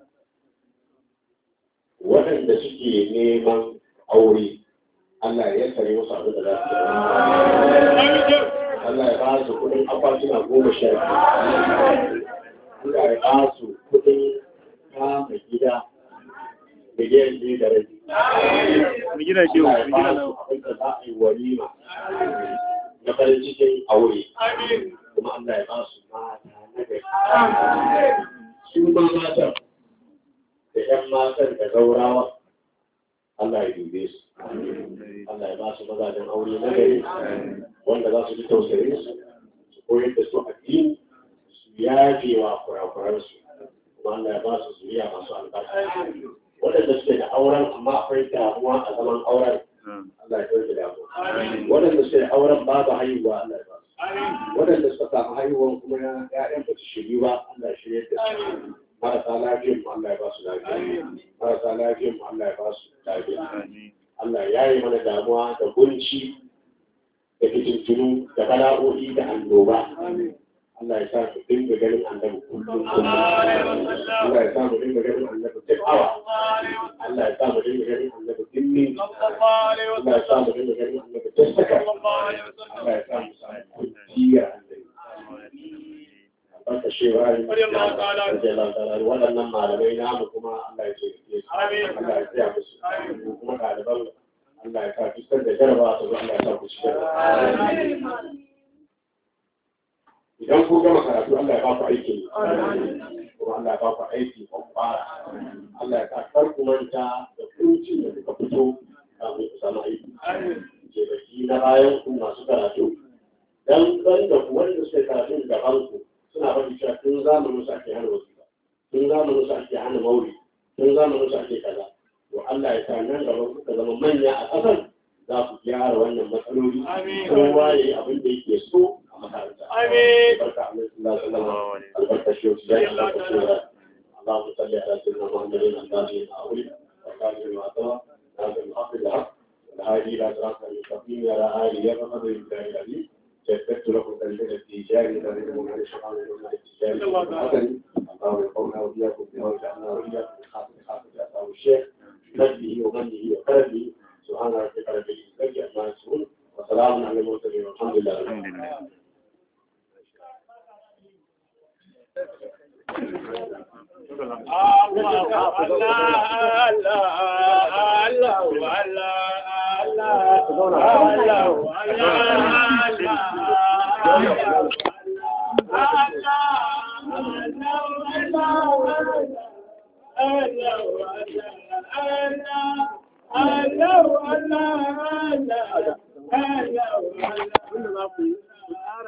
waɗanda suke neman aure Allah ya kare musu abin da za su yi Allah ya ba su kuɗin akwatuna goma sha biyu Allah ya ba su kuɗin kama gida miliyan biyu da rabi. Mu gina shi, Allah ya mu ba gina su abin da za a yi walima na farin cikin aure. Kuma Allah ya ba su mata na gari. Su ma matan da ‘yan matan da gaurawa Allah ya dube su. Allah ya ba su mazajen aure na gari wanda za su ji tausayin su su koyar da su addini su yafe wa kurakuransu kuma Allah ya ba su zuriya masu albarka. Waɗanda suke da auren amma akwai damuwa a zaman auren Allah ya ɗauke damuwa. Waɗanda suke da auren babu haihuwa Allah ya ba su. Waɗanda suka samu haihuwan kuma ya ‘ya'yan ba su shiryu ba Allah ya shirya da su. Marasa lafiyan mu Allah ya ba su lafiya. Marasa lafiyan mu Allah ya ba su lafiya. Allah ya yi mana damuwa da kunci da fitintunu da bala'o'i da annoba. Allah ya sa mu dinga ganin annabi kullum kullum. Allah ya sa mu dinga ganin annabi duk awa. Allah ya sa mu dinga ganin annabi duk minti. Allah ya sa mu dinga ganin annabi duk saka. Allah ya sa mu samu kunciyar annabi. Albarka shewa ne. Waɗannan malamai namu kuma Allah ya ce su. Allah ya tsaya musu. Kuma ɗaliban Allah ya sa fuskar da jarabawa ta zo Allah ya sa ku ci jarabawa. idan ku gama karatu Allah ya ba ku aiki kuma Allah ya ba ku aiki kwakwara Allah ya sa kar ku manta da kunci da kuka fito kafin ku samu aiki ke baki na bayan ku masu karatu dan ban da ku wanda suka karatu gaban ku suna faɗi cewa tun zamanin su ake hana wasu tun zamanin su ake hana mauri tun zamanin su ake kaza to Allah ya sa nan gaba kuka zama manya a ƙasar za ku gyara wannan matsaloli kowa ya yi abin da yake so a makaranta. Amin. Barka a mai sallallahu alaihi wasallam. Albarka shi wasu zai albarka shi wa اللهم صل على سيدنا محمد الأنبياء الأولين وقال المعطاء هذا الحق بالحق والهادي إلى صراط المستقيم وعلى آله وصحبه الله العظيم جددت لكم تنزيل التجاري الذي من عن الشيطان من التجاري الحسن الله يقومنا وإياكم بها وجعلنا وإياكم من خاطر خاطر أصحاب الشيخ مجده ومنه وكرمه سبحان ربك رب العزة عما يصفون وسلام على المرسلين والحمد لله رب العالمين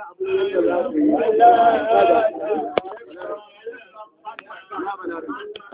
Allah